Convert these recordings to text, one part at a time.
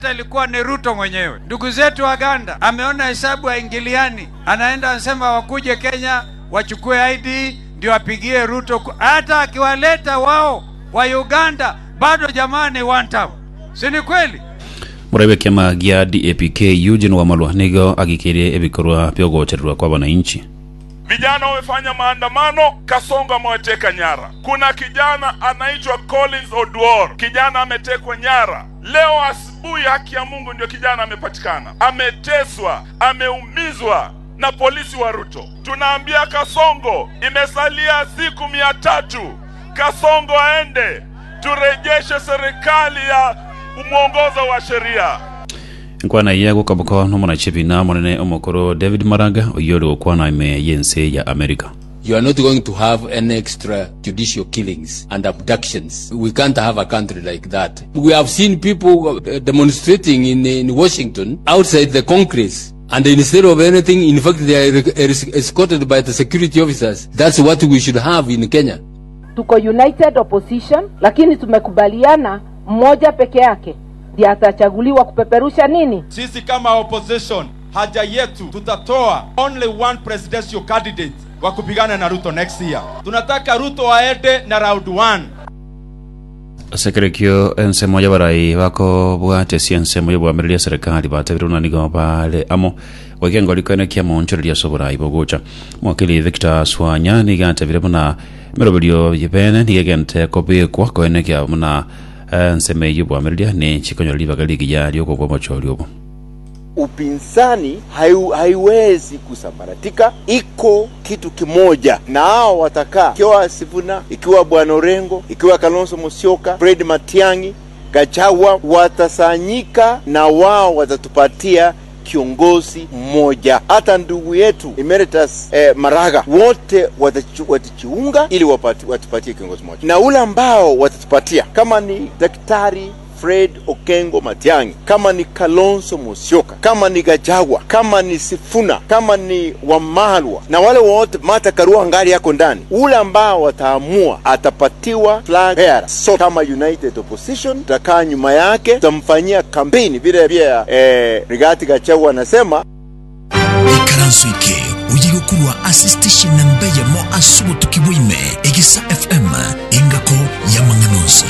ilikuwa ni Ruto mwenyewe. Ndugu zetu Waganda ameona hesabu haingiliani, anaenda anasema wakuje Kenya wachukue ID ndio apigie Ruto. ku- Hata akiwaleta wao wa Uganda bado jamani, one term, si ni kweli? murai wa kiama gia dapk eugene wamalwa nigo agikirie ebikorwa bya ugochererwa kwa wananchi Vijana wamefanya maandamano, Kasongo amewateka nyara. Kuna kijana anaitwa Collins Oduor, kijana ametekwa nyara leo asubuhi. Haki ya Mungu, ndio kijana amepatikana, ameteswa, ameumizwa na polisi wa Ruto. Tunaambia Kasongo, imesalia siku mia tatu, Kasongo aende, turejeshe serikali ya mwongozo wa sheria. nkwana iya gukaboko n'omunakibiina munene omukuru david maraga oyo ori gukwana ime yensi ya america You are not going to have any extrajudicial killings and abductions. We can't have a country like that. We have seen people uh, demonstrating in, in Washington outside the Congress. And instead of anything, in fact, they are es- escorted by the security officers. That's what we should have in Kenya. tuko united opposition lakini tumekubaliana mmoja peke yake ndiye atachaguliwa kupeperusha nini sisi kama opposition haja yetu tutatoa only one presidential candidate wa kupigana na ruto next year tunataka ruto aende na round 1 sekerekio ensemo ya barai bako bwatesia ensemo yobwamireria serikali batabire unanigo bale amo gwakiengo likoene kia monchoreria so borai bogucha mwakili victor swanya nigatebire buna meroberio yibene nigegente kobikwa koene kia buna enseme yobwamireria ni chikonyoreri bagaligi ya liokogwa mochori obo upinzani haiu, haiwezi kusambaratika. Iko kitu kimoja, na hao watakaa, ikiwa Sifuna, ikiwa Bwana Orengo, ikiwa Kalonzo Musyoka, Fred Matiang'i, Gachagua, watasanyika na wao watatupatia kiongozi mmoja. Hata ndugu yetu Emeritus eh, Maraga, wote watachu- watajiunga ili wapati, watupatie kiongozi mmoja, na ule ambao watatupatia kama ni daktari Fred Okengo Matiang'i, kama ni Kalonzo Musyoka, kama ni Gachagua, kama ni Sifuna, kama ni Wamalwa na wale wote, Martha Karua ngali yako ndani, ule ambao wataamua atapatiwa flag bearer. So kama United Opposition tutakaa nyuma yake, tutamfanyia kampeni vile pia eh, Rigathi Gachagua anasema ikaranso ike uyiga kurwa asistation na mbeye mo asubo tukiwime igisa fm ingako ya manganonsi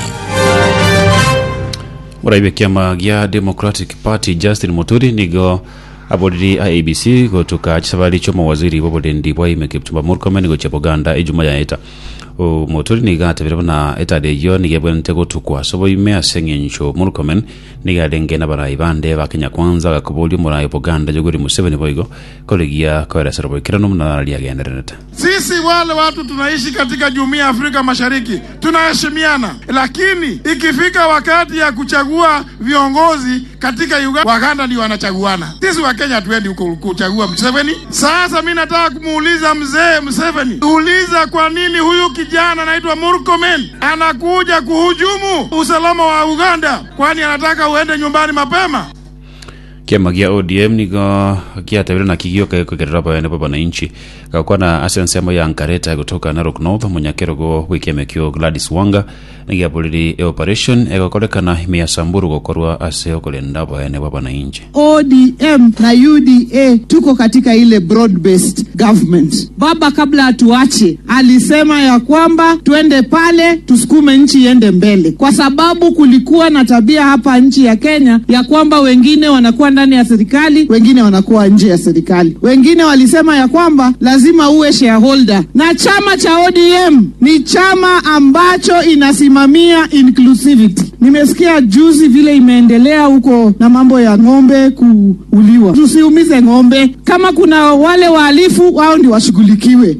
murai wa kiama gia democratic party justin muturi nigo abodiri a abc gotuka chisabari cho mawaziri bobodendi bwa ime kipchumba murkomen go chepoganda ijuma ya eta o muturi nigatebire buna etade yo nigebwente gotukwa sobo ime aseng'encho murkomen nigadenge na barai bande ba kenya kwanza gakubuli murai boganda joguri museveni boigo kolegia koeresero boikirano muna liagenderenete Sisi wale watu tunaishi katika jumuiya ya Afrika Mashariki tunaheshimiana, lakini ikifika wakati ya kuchagua viongozi katika Uganda, Waganda ndio wanachaguana. Sisi wa Kenya hatuendi huko kuchagua Museveni. Sasa mi nataka kumuuliza mzee Museveni, uliza kwa nini huyu kijana anaitwa Murkomen anakuja kuhujumu usalama wa Uganda, kwani anataka uende nyumbani mapema? kiama gia odm nigo giatebire na kigio kagekogerera bayane ba bananchi gakwa na asensemo ya nkareta gutoka narok north munyakerogo gwikiame kio gladys wanga nigiabuliri e operation egokorekana mia samburu gokorwa ase okolenda bayane ba bananchi ODM na UDA tuko katika ile broad based government. Baba kabla atuache alisema ya kwamba twende pale tusukume nchi iende mbele, kwa sababu kulikuwa na tabia hapa nchi ya Kenya ya kwamba wengine wanakuwa ndani ya serikali, wengine wanakuwa nje ya serikali. Wengine walisema ya kwamba lazima uwe shareholder, na chama cha ODM ni chama ambacho inasimamia inclusivity. Nimesikia juzi vile imeendelea huko na mambo ya ng'ombe kuuliwa. Tusiumize ng'ombe. Kama kuna wale wahalifu, wao ndio washughulikiwe.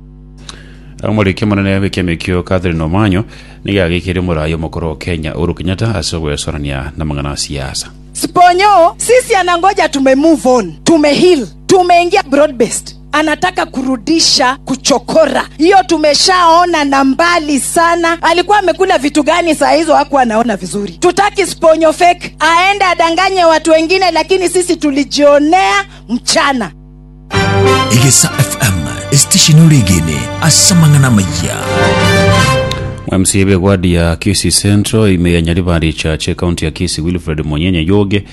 omoriki munene wikiame kio catherine omanyo nigagikire murayo mukuru kenya uhuru kenyatta ase gwesorania na mang'ana siasa Sponyo, sisi anangoja tume move on, tume heal, tumeingia broad based anataka kurudisha kuchokora hiyo tumeshaona na mbali sana alikuwa amekula vitu gani saa hizo hakuwa anaona vizuri tutaki sponyo fake aende adanganye watu wengine lakini sisi tulijionea mchana igisa fm station uligene asa mang'ana maya mca wadi ya kisi central imeyanyalivali chache kaunti ya kisi wilfred monyenye yoge